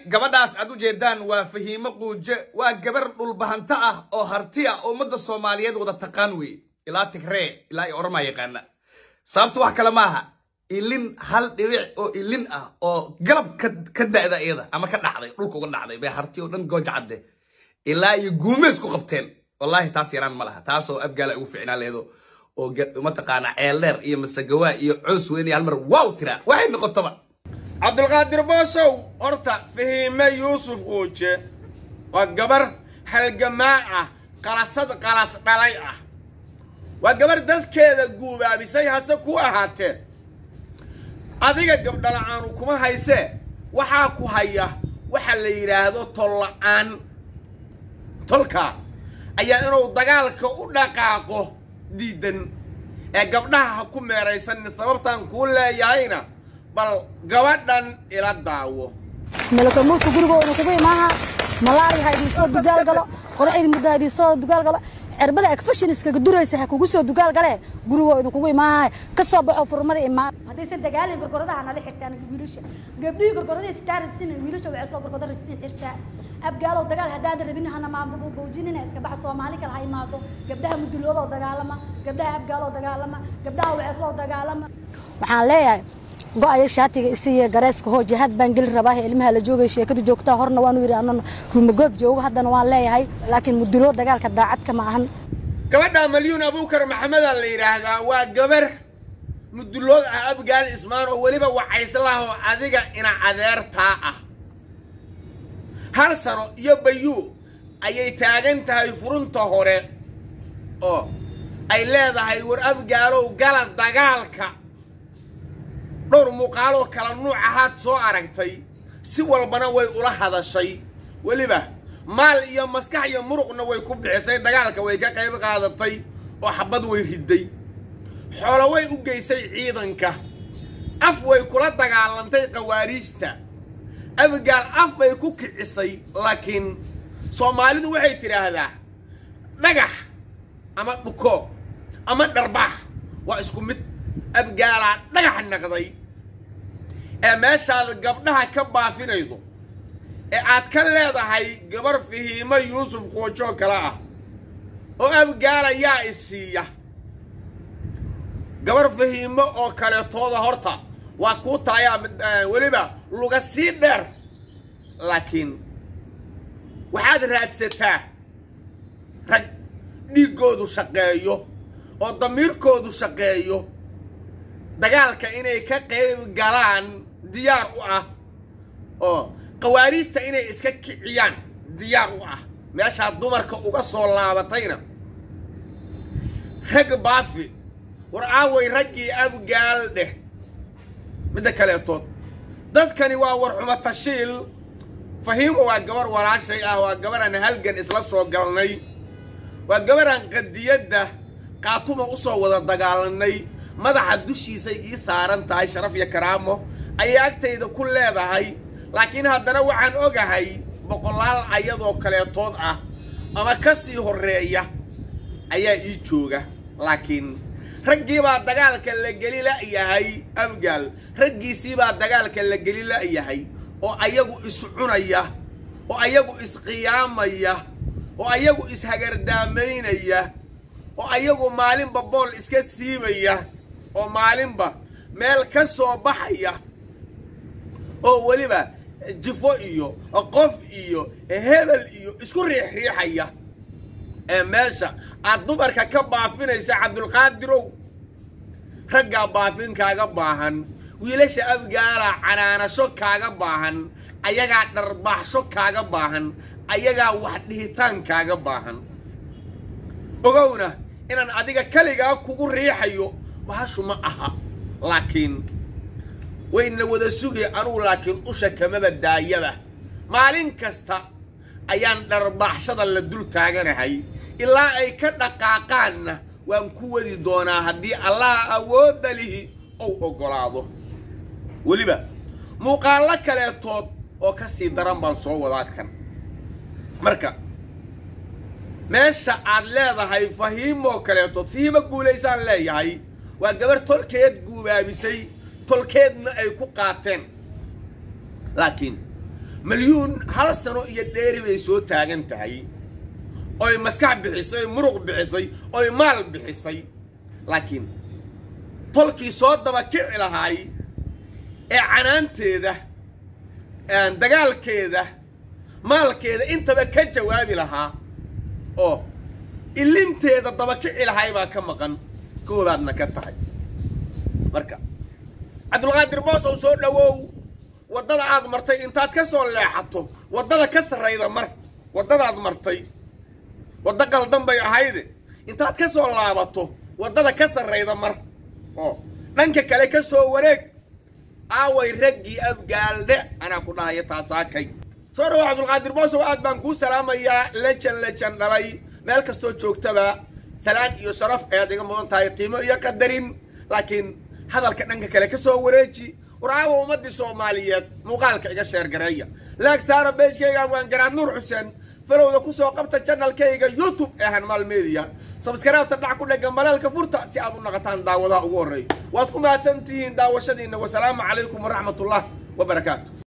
gabadhaas aad u jeedaan waa fahiimo quuje waa gabar dhulbahanto ah oo harti ah oo ummadda soomaaliyeed wada taqaan wey ilaa tigree ilaa i oramaa yaqaana sababta wax kale maaha ilin hal dhibic oo ilin ah oo galab ka da'da iyada ama ka dhacday dhulka uga dhacday bay harti oo dhan gooja cadde ilaa iyo guumeys ku qabteen wallaahi taas yaraan ma laha taasoo abgaala ugu ficnaa leedo oo mataqaana ceeldheer iyo masagawaa iyo coos weyn iyo halmar waaw tiraa waxay noqotoba cabdulqaadir boosow horta fahiime yuusuf uuje waa gabar halgamaa ah qalasad qalas dhalay ah waa gabar dadkeeda guubaabisay hase ku ahaatee adiga gabdhala-aanu kuma haysee waxaa ku haya waxa la yidhaahdo tolla-aan tolkaa ayaa inuu dagaalka u dhaqaaqo diidan ee gabdhaha ha ku meeraysanin sababtaan kuu leeyahayna bal gabadhan ila daawo malakamuudka gurigooda kugu imaaha malaari ha idiin soo dugaal galo qodaxdi muddo ha idiin soo dugaal galo cirbada ekfashiniskaga duraysa ha kugu soo dugaal galee gurigooda kugu imaaha ka soo baxo furmada imaan haddaysan dagaalin gorgoradaha nala xirtaan wiilasha gabdhihii gorgoradii sitaa rajsin wiilasha waxay soo gorgoda rajsin xirtaa abgaalow dagaal haddaadan rabin hana maabujinina iska baxa soomaali kale ha imaado gabdhaha muduloodoo dagaalama gabdhaha abgaaloo dagaalama gabdhaha wacesloo dagaalama waxaan leeyahay go-aya shaatiga isiiya gareeska hoo jihaad baan geli rabaa ilmaha la joogay sheekadu joogtaa horna waanu yidhi anan rumagood joogo haddana waan leeyahay laakiin muduloo dagaalka daacadka ma ahan gabadha malyuun abuukar maxamedaa la yidhaahdaa waa gabar mudulood ah abgaal ismaan oo weliba wacayslaah oo adiga ina adeertaa ah hal sano iyo bayuu ayay taagan tahay furunta hore oo ay leedahay war abgaalow gala dagaalka dhowr muuqaaloo kala nuuc ahaad soo aragtay si walbana way ula hadashay weliba maal iyo maskax iyo muruqna way ku bixisay dagaalka way ka qayb qaadatay oo xabad way riday xoolo way u geysay ciidanka af way kula dagaalantay khawaariijta abgaal af bay ku kicisay laakiin soomaalidu waxay tidhaahdaa dhagax ama dhuko ama dharbaax waa isku mid abgaalaa dhagax naqday ee meeshaad gabdhaha ka baafinaydo ee aad ka leedahay gabar fahiimo yuusuf qoojoo kale ah oo abgaala yaa isiiya gabar fahiimo oo kaleetooda horta waa kuu taayaa weliba luga sii dheer laakiin waxaad raadsataa rag dhiiggoodu shaqeeyo oo damiirkoodu shaqeeyo dagaalka inay ka qayb galaan diyaar u ah oo khawaariijta inay iska kiciyaan diyaar u ah meeshaa dumarka uga soo laabatayna rag baafi war aaway raggii abgaal dheh midda kaleetood dadkani waa warxumo tashiil fahiimo waa gabar walaashay ah waa gabaraan halgan isla soo galnay waa gabaraan qadiyadda qaatuma u soo wada dagaalanay madaxa dushiisay ii saaran tahay sharaf iyo karaamo ayay agtayda ku leedahay laakiin haddana waxaan ogahay boqolaal ayadoo kaleetood ah ama ka sii horreeya ayaa ii jooga laakiin raggiibaa dagaalka la geli la'yahay abgaal raggiisiibaa dagaalka la geli la'yahay oo ayagu iscunaya oo ayagu isqiyaamaya oo ayagu ishagardaamaynaya oo ayagu maalinba bool iska siibaya oo maalinba meel ka soo baxaya oo weliba jifo iyo qof iyo hebel iyo isku riixriixaya ee meesha aad dumarka ka baafinaysa cabdulqaadirow raggaa baafin kaaga baahan wiilasha abgaalaa canaanasho kaaga baahan ayagaa dharbaaxsho kaaga baahan ayagaa wax dhihitaan kaaga baahan ogowna inaan adiga keligaa kugu riixayo bahashu ma aha laakiin wayna wada sugay anugu laakiin usha kamaba daayaba maalin kasta ayaan dharbaaxshada la dul taaganahay ilaa ay ka dhaqaaqaanna waan ku wadi doonaa haddii allaha awoodda lihi ou oggolaado weliba muuqaallo kaleetood oo ka sii daran baan soo wadaa kan marka meesha aad leedahay fahiimoo kaleetood fahiimo guulaysaan leeyahay waa gabar tolkeed guubaabisay tolkeedna ay ku qaateen laakiin malyuun hal sano iyo dheeri bay soo taagan tahay oy maskax bixisay oy muruq bixisay oy maal bixisay laakiin tolkii soo daba kici lahaay ee canaanteeda dagaalkeeda maalkeeda intaba ka jawaabi lahaa oo ilinteeda daba kici lahaay baa ka maqan koobaadna ka tahay marka cabdulqaadir boosow soo dhowow waddada aad martay intaad ka soo leexato waddada ka sarrayda mar waddadaad martay waddo qaldan bay ahayde intaad ka soo laabato waddada ka sarrayda mar oo dhanka kale ka soo wareeg aaway raggii afgaaldhe anaa ku dhahaya taasaakay soo dhawo cabdulqaadir boosow aad baan kuu salaamayaa lejan lejan dhalay meel kastoo joogtaba salaan iyo sharaf ayaad iga mudan tahay qiimo iyo qadarin laakiin hadalka dhanka kale ka soo wareeji war aawa ummaddii soomaaliyeed muuqaalka iga sheergareeya laag saara beejkayga waan garaad nuur xuseen falowda kusoo qabta janalkayga youtube ee hanmaal media sabskaraabta dhac ku dhega maleelka furta si aad u naqataan daawadaha ugu horreeya waad ku mahadsan tihiin daawashadiina wasalaamu calaykum waraxmatullah wabarakaatu